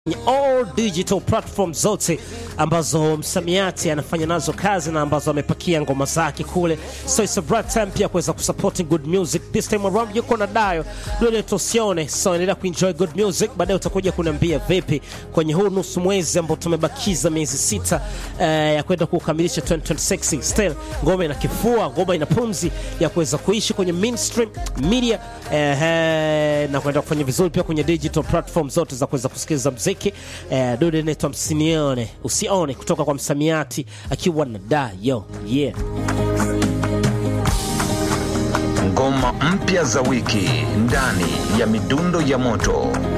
all digital platform zote ambazo msamiati anafanya nazo kazi na ambazo amepakia ngoma zake kule, so it's a bright time pia kuweza kusupport good music. This time around yuko na Dayo Lule Tosione, so endelea kuenjoy good music. Baadaye utakuja kuniambia vipi kwenye huu nusu mwezi ambao tumebakiza miezi sita eh, ya kwenda kukamilisha 2026 still ngoma ina kifua, ngoma ina pumzi ya kuweza kuishi kwenye mainstream media eh, eh, na kwenda kufanya vizuri pia kwenye digital platform zote za kuweza kusikiliza mziki eh, dude inaitwa msinione usione kutoka kwa msamiati akiwa na Dayo yeah. Ngoma mpya za wiki ndani ya midundo ya moto.